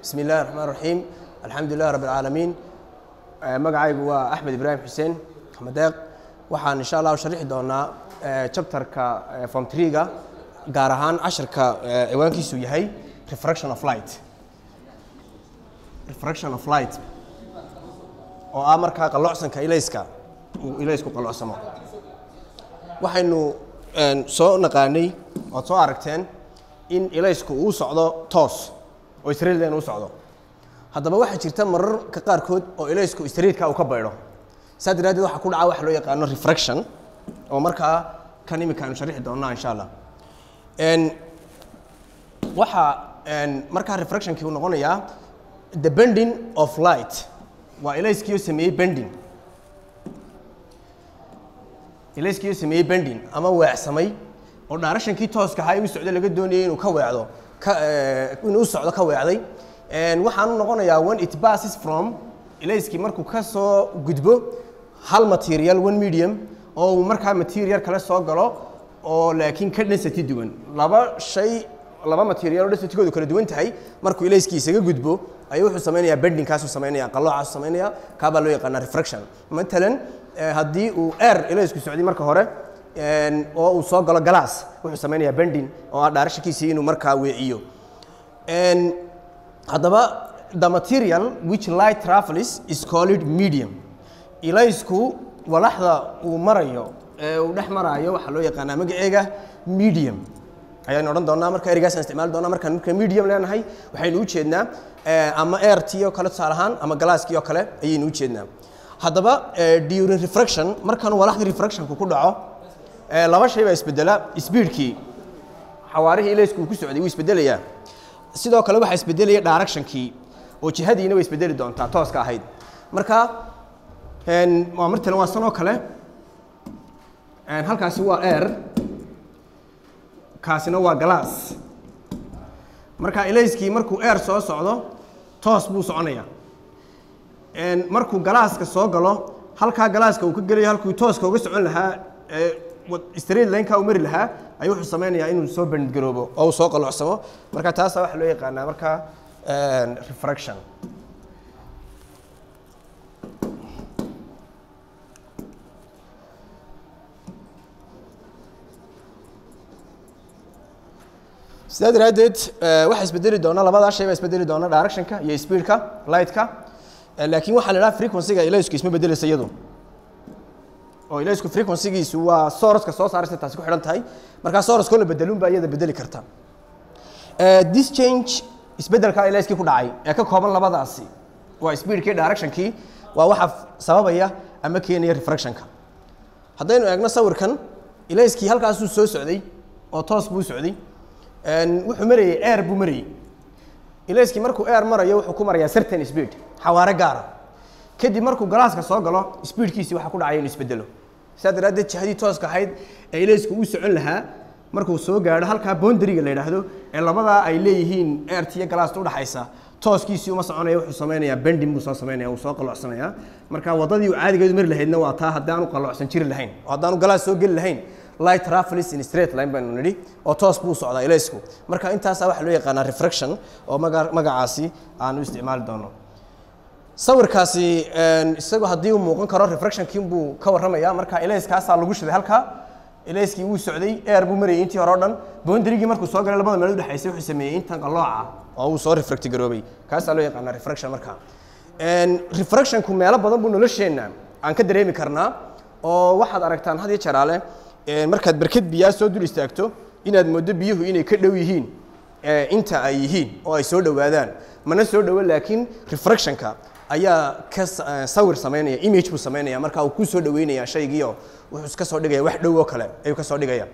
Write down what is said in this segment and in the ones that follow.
bismi illahi raxmaan raxiim alxamdu lilah rabb alcaalamiin magacaygu waa axmed ibraahim xuseen axmed deeq waxaan insha allah sharixi doonaa chapterka form tree-ga gaar ahaan cashirka ciwaankiisu yahay refraction of light refraction of light oo ah markaa qalloocsanka ilayska uu ilaysku qallocsamo waxaynu soo naqaanay ood soo aragteen in ilaysku uu socdo toos oo israelden u socdo haddaba waxaa jirta mararka qaarkood oo ilaysku streetka uu ka baydho saa daraaddeed waxaa ku dhaca waxa loo yaqaano refraction oo markaa kan imika aynu sharixi doonnaa insha allah waxaa markaa refractionkii uu noqonayaa the bending of light waa ilayskiioo sameeyey bending ilayskiioo sameeyey bending ama weecsamay oo dhaarashankii tooska ahaa u socdo laga doonayay inuu ka weecdo ka inuu u socdo ka weecday waxaanu noqonayaa when it passes from ilayskii markuu ka soo gudbo hal material one medium oo uu markaa material kale soo galo oo laakiin ka density duwan laba shay laba material oo densitigoodu kala duwan tahay markuu ilayskii isaga gudbo ayuu wuxuu samaynayaa bendingkaasuu samaynaya qalloocaasu samaynaya kaabaa loo yaqaanaa refraction matalan haddii uu air ilaysku socday marka hore oo uu soo galo galaas wuxuu samaynayaa bending oo ah dhaarashankiisii inuu markaa weeciyo haddaba the material which light travels is called medium ilaysku walaxda uu marayo ee uu dhex maraayo waxaa loo yaqaanaa magaceega medium ayaynu odhan doonaa marka erigaasaan isticmaali doonaa markaan marka medium leenahay waxaynu u jeednaa ama airtii oo kale tusaale ahaan ama galaaskii oo kale ayaynu u jeednaa haddaba during refraction markan walaxdii refractionku ku dhaco laba shay baa isbedela speedkii xawaarihii ilaysku uu ku socday wuu isbedelayaa sidoo kale waxaa isbedelaya directionkii oo jihadiina way isbedeli doontaa tooska ahayd marka waa martalan waa san oo kale halkaasi waa air kaasina waa glass marka ilayskii markuu air soo socdo toos buu soconaya markuu galaaska soo galo halkaa galaaska uu ka gelayo halkuu tooska uga socon lahaa straight lineka uu mari lahaa ayuu wuxuu samaynayaa inuu soo bandgaroobo oo uu soo qaloocsamo marka taasa waxaa loo yaqaanaa markaa refraction sidaa daraaddeed waxaa isbedeli doona labadaa shay baa isbedeli doona directionka iyo speedka lightka laakiin waxaa la idhaha frequency-ga ilaysku isma bedeleysa iyadu oo ilaysku frequency-giisu waa sourceka soo saaraysa taasi ku xidhan tahay markaa sourcekoo la bedelun baa iyada bedeli karta this change isbedelka ilayskii ku dhacay ee ka kooban labadaasi waa speedkii directionkii waa waxa sababaya ama keenaya refractionka haddaynu eegno sawirkan ilayskii halkaasuu soo socday oo toos buu socday wuxuu marayey air buu marayey ilayskii markuu air marayo wuxuu ku marayaa certain speed xawaare gaara kadib markuu galaaska soo galo speedkiisii waxaa ku dhacaya inuu isbedelo sidaa daraaddeed jihadii tooska ahayd ee ilaysku uu socon lahaa markuu soo gaadho halkaa boundariga la yidhaahdo ee labadaa ay leeyihiin airta iyo galaasta udhaxaysa tooskiisii uma soconaya wuxuu samaynayaa bending buu soo samaynaya uu soo qaloocsanayaa marka waddadii uu caadigeedu mari lahaydna waa taa haddaanu qalloocsan jiri lahayn oo haddaanu galaas soo geli lahayn light travels in straight line baynu nidhi oo toos buu socdaa ilaysku marka intaasaa waxaa loo yaqaanaa refraction oo maga magacaasi aanu isticmaali doono sawirkaasi isagu haddii uu muuqan karo refractionkii buu ka warramaya marka ilayskaasaa lagu shiday halkaa ilayskii wuu socday air buu marayay intii hore o dhan boundarygii markuu soo galay labada meelood udhexaysay wuxuu sameeyey intan qalooca oo uu soo refracti garoobay kaasaa loo yaqaanaa refraction marka refractionku meelo badan buu nolosheenna aan ka dareemi karnaa oo waxaad aragtaan had iyo jaraale markaad barked biyaa soo dul istaagto inaad mooddo biyuhu inay ka dhow yihiin inta ay yihiin oo ay soo dhowaadaan mana soo dhowo laakiin refractionka ayaa ka sawir samaynaya image buu samaynaya marka uu ku soo dhaweynaya shaygiio wuxuu iska soo dhigaya wax dhow oo kale ayuu ka soo dhigaya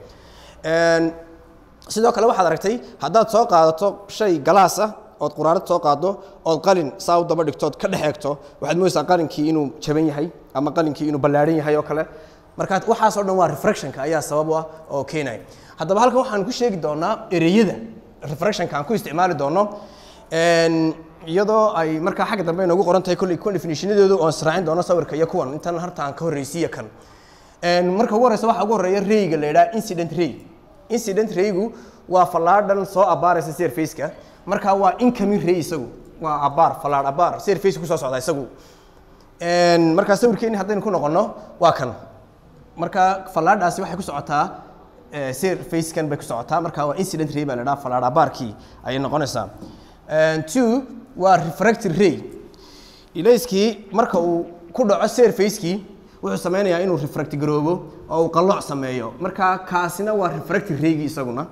sidoo kale waxaad aragtay haddaad soo qaadato shay galaas ah ood quraarad soo qaado ood qalin saa u daba dhigtood ka dhex eegto waxaad moodaysaa qalinkii inuu jaban yahay ama qalinkii inuu ballaadhan yahay oo kale marka waxaas oo dhan waa refractionka ayaa sabab u ah oo keenaya haddaba halkan waxaan ku sheegi doonaa ereyada refractionka aan ku isticmaali doono iyadoo ay markaa xagga dambe inoogu qoran tahay kolley kuwan definitionadoodu oon israacin doono sawirka iyo kuwan intan harta aan ka horreysiiya kan marka ugu horreysa waxaa ugu horreeya rayga la yidhaha incident ray incident raygu waa fallaadhan soo abaaraysa surface-ka markaa waa incoming ray isagu waa abaar fallaadh abaar surface kusoo socda isagu markaa sawirkeeni haddaynu ku noqono waa kan marka fallaadhaasi waxay ku socotaa surfacekan bay ku socotaa marka waa incident ray baa la dhaha fallaadh abaarkii ayay noqonaysaa two waa refracted ray ilayskii marka uu ku dhaco surfacekii wuxuu sameynayaa inuu refract garoobo oo uu qalooc sameeyo marka kaasina waa refracted raygii isaguna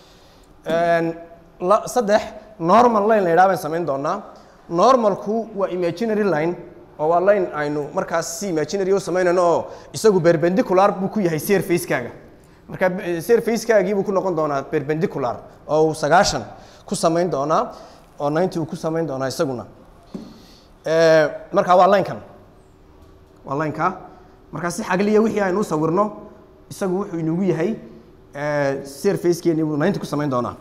saddex normal line la yidhaha baan samayn doonaa normalku waa imaginary line oo waa line aynu markaas si imaginary u samaynayno oo isagu perpendicular buu ku yahay surfacekaaga marka surfacekaagii buu ku noqon doonaa perpendicular oo uu sagaashan ku samayn doonaa oo ninety uu ku samayn doonaa isaguna marka waa linekan waa lineka markaa si xagliya wixii aynu u sawirno isagu wuxuu inugu yahay surfacekeeni buu ninety ku samayn doonaa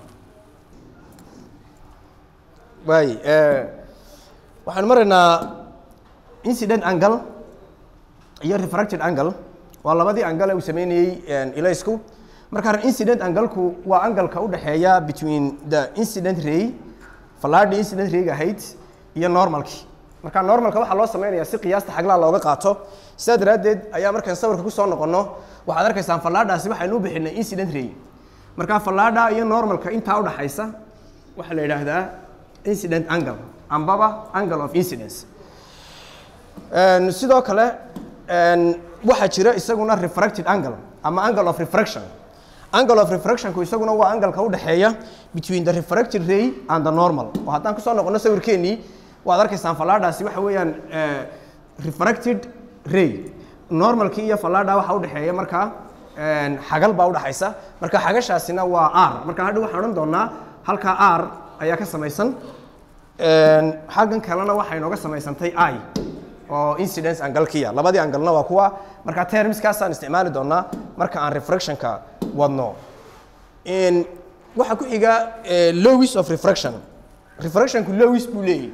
waay waxaanu maraynaa incident angle iyo refracted angle waa labadii angle uu sameynayey ilaysku marka incident angleku waa angalka u dhexeeya between the incident ray fallaadhii incident rayga ahayd iyo normalkii marka normalka waxaa loo sameynaya si qiyaasta xaglaa looga qaato sidaa daraaddeed ayaa markaan sawirka kusoo noqono waxaad arkaysaan fallaadhaasi waxaynu u bixinay incident ray marka fallaadha iyo normalka intaa udhaxaysa waxaa la yidhaahdaa incident angle ambaba angle of incidence sidoo kale waxaa jira isaguna refracted angle ama angle of refraction angle of refractionku isaguna waa angalka u dhexeeya between the refracted ray and the normal oo haddaan kusoo noqono sawirkeennii waad arkaysaan fallaadhaasi waxa weeyaan refracted ray normalkii iyo fallaadha waxaa udhexeeya markaa xagal baa udhexaysa marka xagashaasina waa r marka hadha waxaan odhan doonaa halkaa r ayaa ka samaysan xaggan kalena waxay nooga samaysantay i oo incidence angalkiya labadii angalna waa kuwa marka termskaasaan isticmaali doonaa marka aan refractionka wadno waxaa ku xiga lowis of refraction refractionku lowis buu leeyahy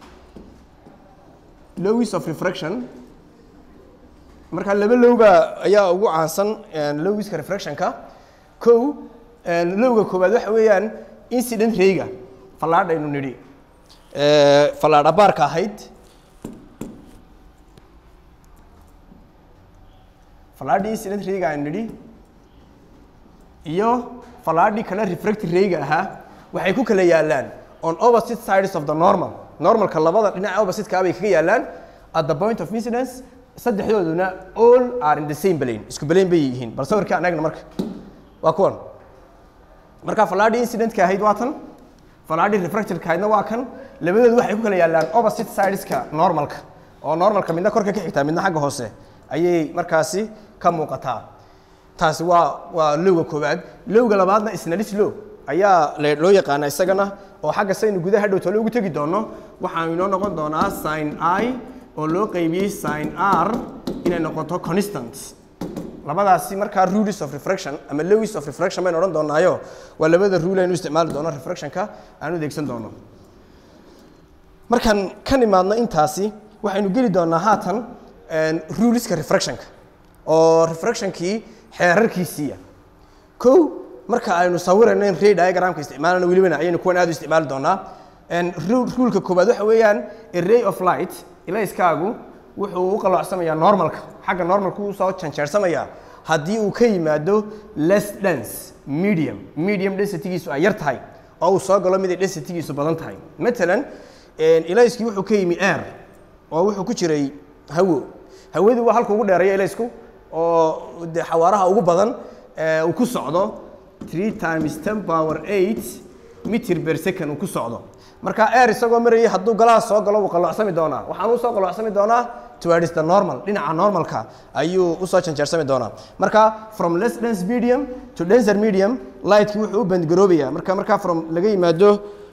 lowis of refraction marka laba lowba ayaa ugu caansan lowiska refractionka kow lowga koowaad waxa weeyaan incident rayga fallaadh aynu nidhi fallaadh abaarka ahayd fallaadhii incident rayga aynu nidhi iyo fallaadhii kale refracted rayga ahaa waxay ku kala yaalaan on opposite sides of the normal normalka labada dhinaca oppositeka bay kaga yaalaan at the point of incidence saddexdooduna all are in the same plane isku plane bay yihiin bal sawirka anagna marka waa kuwan marka fallaadhii incidentka ahayd waa tan fallaadhii refractedka ahaydna waa kan labadoodu waxay ku kala yaalaan opposite sideska normalka oo normalka midna korka ka xigtaa midna xagga hoose ayay markaasi ka muuqataa taasi waa waa lowga koowaad lowga labaadna isnadis low ayaa loo yaqaana isagana oo xagga saynu gudaha dhow tole ugu tegi doono waxaanu inoo noqon doonaa sin i oo loo qaybiyey sin r inay noqoto constant labadaasi markaa rules of refraction ama lowis of refraction baynu odhan doonaayo waa labada rule aynu isticmaali doono refractionka aan u adeegsan doono markaan ka nimaadno intaasi waxaynu geli doonaa haatan ruleska refractionka oo refractionkii xeerarkiisiiya kow marka aynu sawirayno in ray diagramka isticmaalano welibana ayaynu kuwan aad u isticmaali doonaa ruleka koowaad waxa weeyaan a ray of light ilayskaagu wuxuu u qaloocsamayaa normalka xagga normalku uu soo janjeersamayaa haddii uu ka yimaado less dense medium medium densitygiisu ay yar tahay oo uu soo galo mid ay densitygiisu badan tahay matalan ilayskii wuxuu ka yimi air oo wuxuu ku jiray hawo hawadu waa halka ugu dheereeya ilaysku oo de xawaaraha ugu badan uu ku socdo three times ten power eight mitir per second uu ku socdo marka air isagoo marayay hadduu galaha soo galo wuu qaloocsami doonaa waxaan usoo qaloocsami doonaa towards the normal dhinaca normalka ayuu usoo janjeersami doonaa marka from less dense medium to denser medium lightki wuxuu u bandgaroobayaa marka markaa from laga yimaado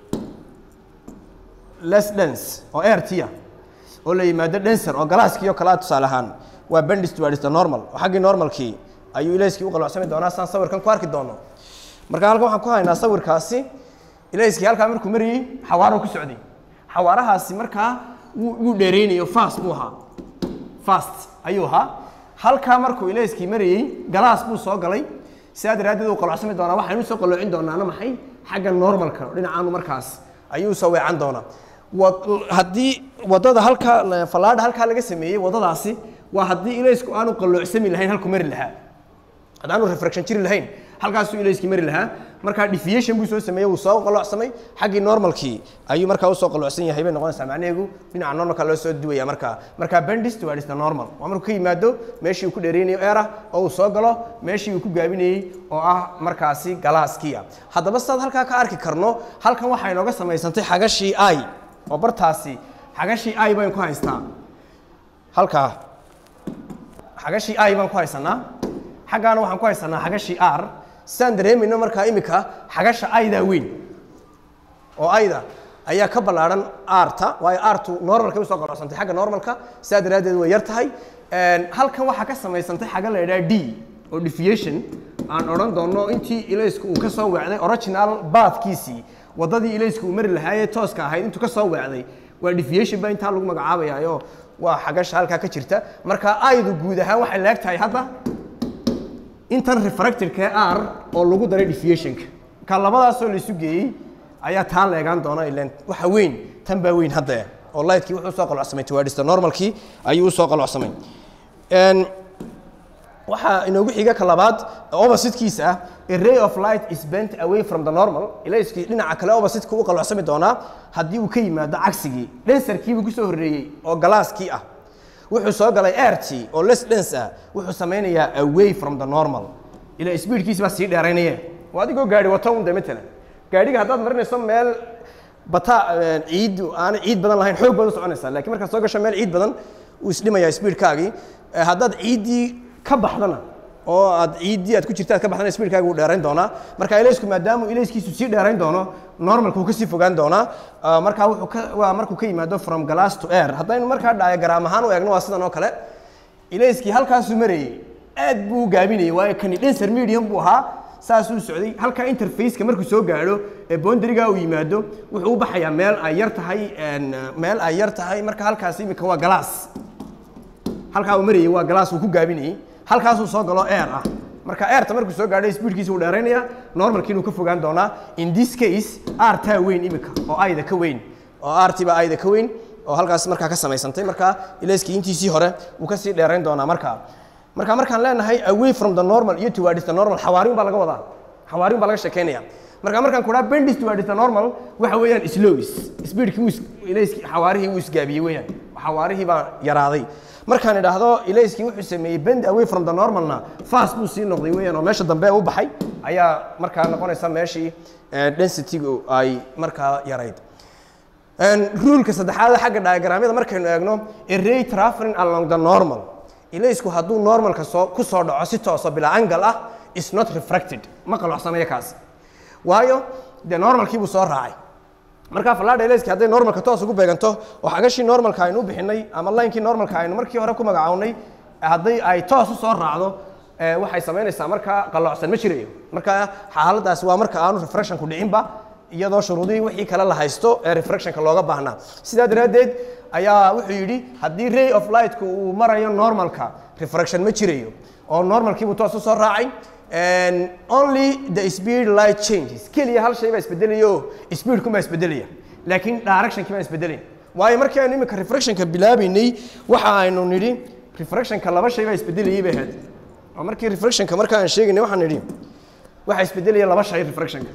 less dense oo air tia oo la yimaado denser oo galaaskii oo kalea tusaale ahaan waa bendis towards the normal oo xaggii normalkii ayuu ilayskii u qaloocsami doonaa saan sawirkan ku arki doono marka halkan waxaan ku haynaa sawirkaasi ilayskii halkaa markuu marayey xawaaro ku socday xawaarahaasi markaa wuu dheereynayo fast buu ahaa fast ayuu ahaa halkaa markuu ilayskii marayey galaas buu soo galay sidaa daraaddeed uu qaloocsami doonaa waxaynu soo qaloocin doonaana maxay xagga normalka dhinacaanu markaas ayuu soo weecan doonaa wad- haddii wadada halka fallaadha halkaa laga sameeyey wadadaasi waa haddii ilaysku aanu qaloocsami lahayn halku mari lahaa haddaanu refraction jiri lahayn halkaasuu ilayskii mari lahaa markaa deviation buu soo sameeyey wuu soo qalocsamay xaggii normalkii ayuu markaa usoo qalocsan yahay bay noqonaysaa macnaheegu dhinaca normalka loo soo duwaya markaa markaa bendis towards the normal waa markuu ka yimaado meeshii uu ku dheereynayo era oo uu soo galo meeshii uu ku gaabinayey oo ah markaasi galaaskiia haddaba sidaad halkaa ka arki karno halkan waxaa inooga samaysantay xagashii i oo bartaasi xagashii i baynu ku haystaa halkaa xagashii i baan ku haysanaa xaggaana waxaan ku haysanaa xagashii r sidaan dareemayno markaa imika xagasha aydaa weyn oo ayda ayaa ka ballaadhan arta waayo artu normalkay usoo qalocsantay xagga normalka sidaa daraaddeed way yar tahay halkan waxaa ka samaysantay xaga la idhaha d oo deviation aan odhan doonno intii ilaysku uu ka soo weecday original baadkiisii waddadii ilaysku uu mari lahaayee tooska ahayd intuu ka soo weecday waa deviation baa intaa lagu magacaabayaayo waa xagasha halkaa ka jirta marka aydu guud ahaan waxay leeg tahay hadda intan refractorka r oo lagu daray deviationka ka labadaasoo la isu geeyey ayaa taa leegaan doona ilan waxa weyn tan baa weyn hadda oo lightkii wuxuu usoo qalocsamay towards the normalkii ayuu usoo qalocsamay Een, waxaa inoogu xiga ka labaad oppositekiisa ah a ray of light is bent away from the normal ilayskii dhinaca kale oppositeka u qalocsami doonaa haddii uu ka yimaado cagsigii densarkiibuu kusoo horreeyey oo galaaskii ah wuxuu soo galay airty oo less dense ah wuxuu samaynayaa away from the normal ila speedkiisi baa sii dheeraynaya waa adigoo gaari wato un de matalan gaadhiga haddaad marinayso meel bata ciid aan ciid badan lahayn xoog baad u soconaysaa laakiin markaad soo gasho meel ciid badan wuu isdhimayaa speedkaagii Eh, haddaad ciiddii ka baxdana oo aad ciiddii aad ku jirta aad ka baxdana speedkaaga wuu dheerayn doonaa marka ilaysku maadaama ilayskiisu sii dheerayn doono normalka wuu kasii fogaan doonaa Ah, markaa wuxuu ka waa markuu ka yimaado from glass to air haddaynu markaa diagram ahaan u eegno waa sidan oo kale ilayskii halkaasuu marayey aad buu u gaabinayay waayo kani denser medium buu ahaa saasuu socday halkaa interfaceka markuu soo gaadho ee boundariga uu yimaado wuxuu u baxayaa meel ay yar tahay een, meel ay yar tahay marka halkaas imika waa glass halkaa uu marayay waa glass uu ku gaabinayey halkaasuu soo galo air ah marka airta markuu soo gaadho speedkiisa uu dheeraynaya normalkiinuu ka fogaan doonaa in this case artaa weyn imika oo ayda ka weyn oo artiba ayda ka weyn oo halkaas markaa ka samaysantay markaa ilayskii intiisii hore wuu kasii dheerayn doonaa markaa marka markaan leenahay away from the normal iyo towards the normal xawaarin baa laga wadaa xawaarin baa laga sheekeynaya marka markaan ku dhaha bendis towards the normal waxa weeyaan slows speedkii wuu is- ilayskii xawaarihii wuu isgaabiyey weeyaan xawaarihii baa yaraaday markaan idhaahdo ilayskii wuxuu sameeyey bend away from the normalna fast buu sii noqday weeyaan oo meesha dambe u baxay ayaa markaa noqonaysa meeshii eh, density-gu ay markaa yarayd Een, ruleka saddexaad xagga diagramyada markaynu eegno a ray traveling along the normal ilaysku hadduu normalka soo ku soo dhaco si tooso bilaa angle ah is not refracted ma qalocsamaya kaas waayo dee normalkii buu soo raacay markaa fallaadha ilayskii hadday normalka toos ugu beeganto oo xagashii normalka aynu u bixinay ama linekii normalka aynu markii hore ku magacawnay hadday ay toos u soo raacdo eh, waxay samaynaysaa markaa qalloocsan ma jirayo marka xaaladaas waa marka aanu refractionku dhicinba iyadoo shuruudihii wixii kale la haysto ee refractionka looga baahnaa sidaa daraaddeed ayaa wuxuu yidhi haddii ray of lightka uu marayo normalka refraction ma jirayo oo normalkiibuu toos u soo raacay And only the speed light changes keliya hal shay baa isbedelaya oo speedkun baa isbedelaya laakiin directionkii baa isbedelaya waayo markii aynu imika refractionka bilaabaynay waxa aynu nidhi refractionka laba shay baa isbedelayay bay ahayd oo markii refractionka marka aan sheegaynay waxaan nidhi waxa isbedelaya laba shay refractionka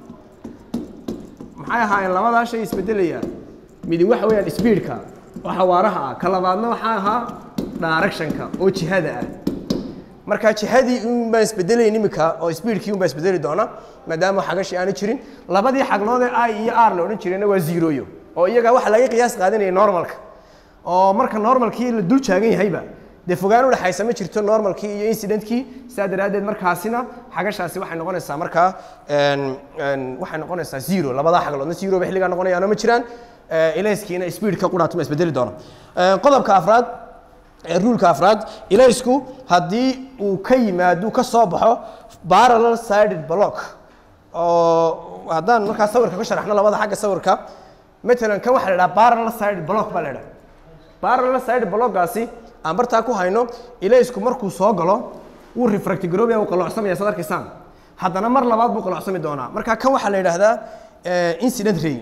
maxay ahaayeen labadaa shay isbedelaya midi waxa weeyaan speedka oo xawaaraha ah ka labaadna waxaa ahaa directionka oo jihada ah marka jihadii un baan isbedelayn imika oo speedkii un baa isbedeli doona maadaama xagashii aanu jirin labadii xaglood ee i iyo r la odhan jirayna waa zeroyo oo iyaga waxa laga qiyaas qaadanaya normalka oo marka normalkii la dul taagan yahayba dee fogaan u dhexaysa ma jirto normalkii iyo incidentkii saa daraaddeed markaasina xagashaasi waxay noqonaysaa markaa een, een, waxay noqonaysaa zero labadaa xagloodna zero bay xilligaa noqonayaano ma jiraan Eh, ilayskiina speedka qudhaatu ma isbedeli doona Eh, qodobka afraad ee ruulka afraad ilaysku haddii uu ka yimaado ka soo baxo parallel sided block oo haddaan markaa sawirka ka sharaxno labada xagga sawirka matalan kan waxaa la idhaha parallel sided block baa la idhaha parallel sided blockgaasi aan bartaa ku hayno ilaysku markuu soo galo wuu refracti garoobaya wuu qalocsamaya saad arkaysaan haddana mar labaad buu qalocsami doonaa marka kan waxaa la yidhaahdaa eh, incident ray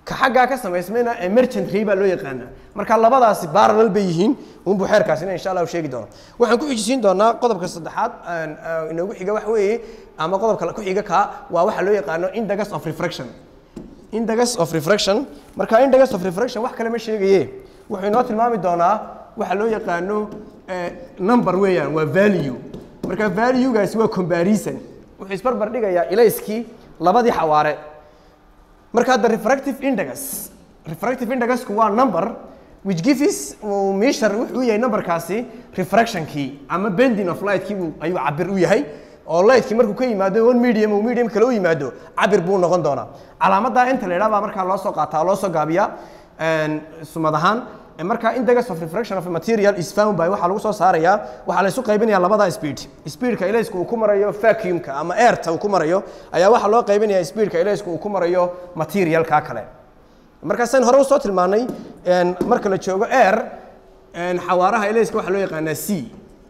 ka xaggaa ka samaysmayna emergent ray baa loo yaqaanaa marka labadaasi parallel bay yihiin unbuu xeerkaasina insha allah sheegi doono waxaan ku xijisiin doonaa qodobka saddexaad inoogu xiga wax weeye ama qodobka ku xiga kaa waa waxa loo yaqaano index of refraction index of refraction marka index of refraction wax kale ma sheegaye wuxuu inoo tilmaami doonaa waxa loo yaqaano number weeyaan waa value marka valuegaasi waa comparison wuxuu isbarbar dhigayaa ilayskii labadii xawaare marka the refractive index refractive indexku waa number which gives measure wuxuu yahay numberkaasi refractionkii ama bending of lightkii ayuu cabir u yahay oo lightkii markuu ka yimaado one medium uu medium kale u yimaado cabir buu noqon doonaa calaamadda inta la yidhaha baa markaa loo soo qaataa loo soo gaabiyaa sumad ahaan marka index of refraction of a material is found by waxaa lagu soo saarayaa waxaa la isu qaybinayaa labada speed speedka ilayska uu ku marayo vacuumka ama airta uu ku marayo ayaa waxaa loo qaybinayaa speedka ilayska uu ku marayo materialka kale markaasaan hore usoo tilmaanay marka la joogo air xawaaraha ilayska waxaa loo yaqaanaa c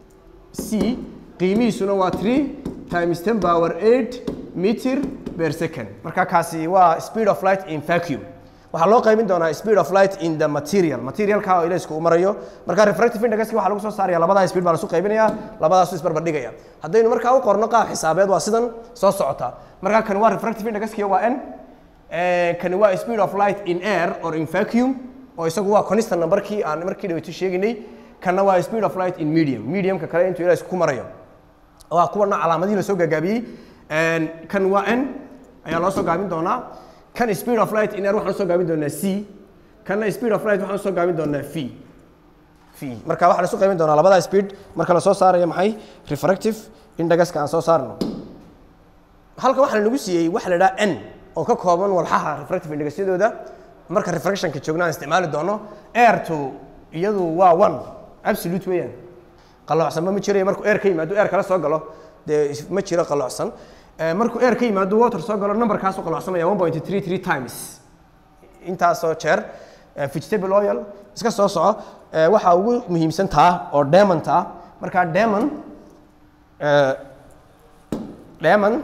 c qiimihiisuna waa three times ten power eight meter per second marka kaasi waa speed of light in vacuum waxaa loo qaybin doonaa speed of light in the material materialka oo ilaysku uu marayo marka refractive indexki waxaa lagu soo saaraya labadaa speed baa lasu qaybinaya labadaasu isbarbar dhigaya haddaynu markaa u qorno qaab xisaabeed waa sidan soo socota marka kani waa refractive indexki waa n kani waa speed of light in air or in vacuum oo isagu waa constant numberkii aan markii dhaweyto sheeginay kana waa speed of light in medium mediumka kale intuu ilaysku ku marayo waa kuwana calaamadihii lasoo gaagaabiyey kan waa n ayaa loo soo gaabin doonaa kan speed of light in air waxaan usoo gaabin doonaa c kanna speed of light waxaan usoo gaabin doonaa v v marka waxaa lasu qaybin doonaa labada speed marka lasoo saarayo maxay refractive indexka aan soo saarno halkan waxaa nagu siiyey waxa la idhaha n oo ka kooban walxaha refractive indexyadooda marka refractionka joogna aan isticmaali doono airtu iyadu waa one absolute weeyaan qalloocsanba ma jirayo markuu air ka yimaado air kala soo galo dee ma jiro qalloocsan markuu air ka yimaado water soo galo numberkaasuu qalloocsamaya one point three three times intaasoo jeer vegetable oil iska soo soco waxaa ugu muhiimsan taa oo diamond ah markaa diamond diamond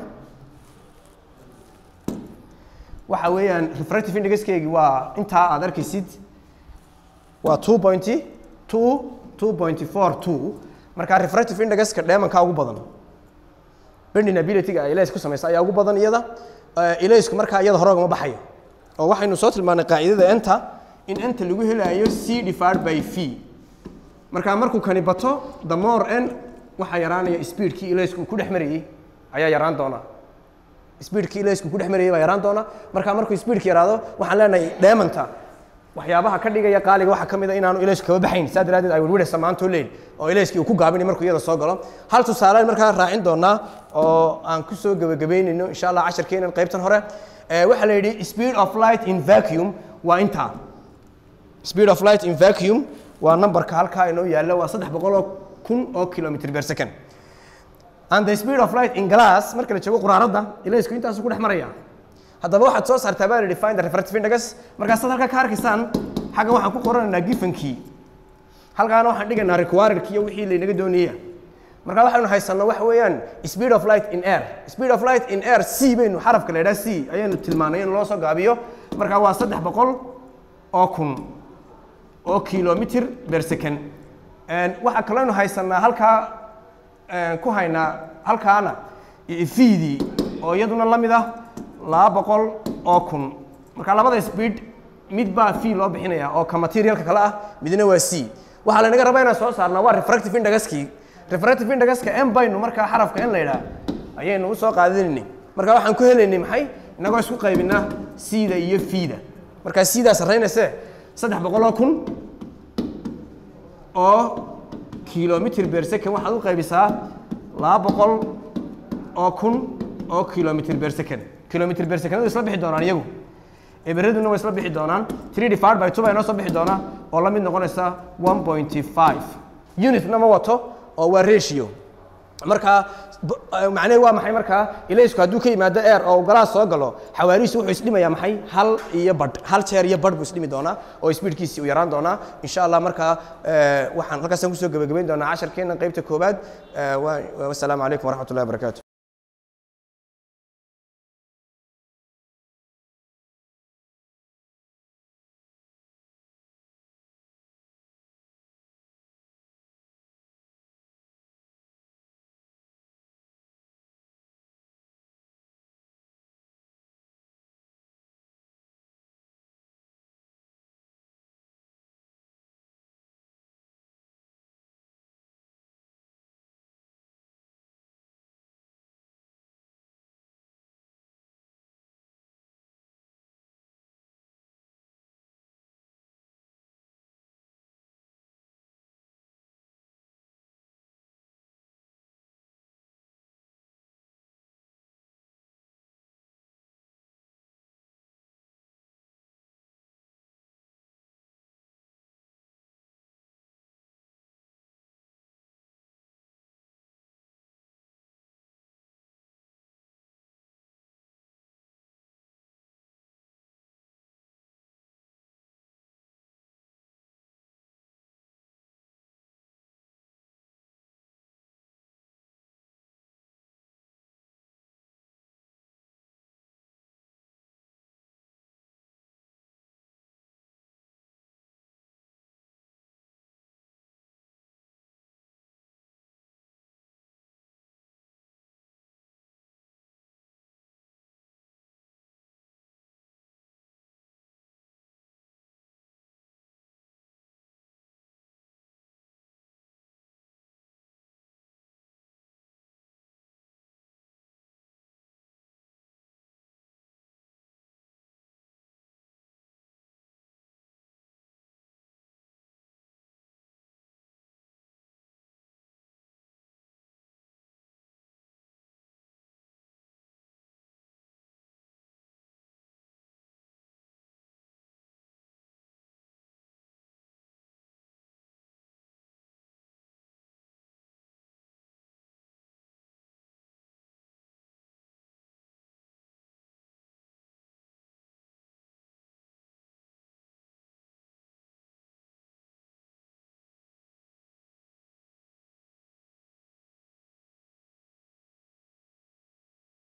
waxa weeyaan refractive indexkeegi waa intaa aad arkaysid waa two point two two point four two markaa refractive indexka diamondka ugu badan bending ability-ga ay ilays ku samaysa ayaa ugu badan iyada ilaysku markaa iyada hore ugama baxayo oo waxaynu soo tilmaanay qaacidada enta in enta lagu helaayo c divided by v markaa markuu kani bato the more n waxaa yaraanaya speedkii ilaysku uu ku dhex marayey ayaa yaraan doonaa speedkii ilaysku ku dhex marayey baa yaraan doona markaa markuu speedki yaraado waxaan leenahay dheemanta waxyaabaha ka dhigaya qaaliga waxaa ka mid a inaanu ilaysku kaba baxayn saa daraaddeed ay wirwiraysa maantoo leyn oo ilayskii uu ku gaabinay markuu iyada soo galo hal tusaalean markaa raacin doonaa oo aan ku soo gebagabaynayno insha allah casharkeenan qaybtan hore waxaa la yidhi speed of light in vacuum waa intaa speed of light in vacuum waa numberka halkaa inoo yaalla waa saddex boqol oo kun oo kilometer per second and the speed of light in glass marka la joogo quraaradda ilaysku intaasu ku dhex maraya haddaba waxaad soo saartaa baa la yidhi find the refractive index markaasaad halkaa ka arkaysaan xaggan waxaan ku qoranaynaa gifankii halkaana waxaan dhigaynaa requiredkii iyo wixii laynaga doonaya marka waxaynu haysanno waxa weeyaan speed of light in air speed of light in air c baynu xarafka la yidhaha c ayaynu tilmaanay in loo soo gaabiyo marka waa saddex boqol oo kun oo kilometer per second waxaa kalooynu haysanaa halkaa ku haynaa halkaana fiidii oo iyaduna la mid ah laba boqol oo kun marka labada speed mid baa fee loo bixinaya oo ka materialka kale ah midna waa c waxaa laynaga rabaa inaan soo saarnaa waa refractive indexkii refractive indexka m baynu markaa xarafka n la yidhaah ayaynu usoo qaadanaynay marka waxaan ku helaynay maxay inagoo isku qaybinaa c-da iyo fida markaa c-daa sarraynayse saddex boqol oo kun oo kilometer per second waxaad u qaybisaa laba boqol oo kun oo kilometer per second kilometer per second way isla bixi doonaan iyagu eberaduna way isla bixi doonaan three divided by two baa inoo soo bixi doonaa oo la mid noqonaysa one point five unitna ma wato oo waa ratio markaa macnaheed waa maxay markaa ilaysku hadduu ka yimaado air oo galaas soo galo xawaarihiisu wuxuu isdhimayaa maxay hal iyo badh hal jeer iyo badh buu isdhimi doonaa oo speedkiisii uu yaraan doonaa insha allah markaa waxaan halkaasaan kusoo gebagabayn doonaa casharkeena qaybta koowaad wasalaamu calaykum waraxmat ullahi wabarakaatu